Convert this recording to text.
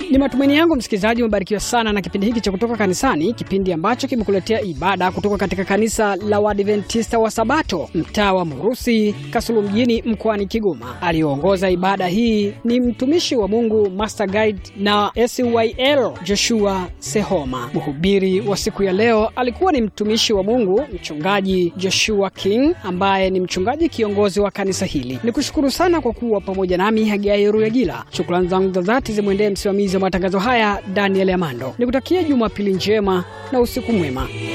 Ni matumaini yangu msikilizaji umebarikiwa sana na kipindi hiki cha kutoka kanisani, kipindi ambacho kimekuletea ibada kutoka katika kanisa la Waadventista wa Sabato mtaa wa Murusi, Kasulu mjini mkoani Kigoma. Aliyoongoza ibada hii ni mtumishi wa Mungu Master Guide na SYL Joshua Sehoma. Mhubiri wa siku ya leo alikuwa ni mtumishi wa Mungu mchungaji Joshua King ambaye ni mchungaji kiongozi wa kanisa hili. Nikushukuru sana kwa kuwa pamoja nami Hagai Ruyagila. Shukrani zangu za dhati zimwendee msimamizi wa matangazo haya Daniel Amando. Nikutakia Jumapili njema na usiku mwema.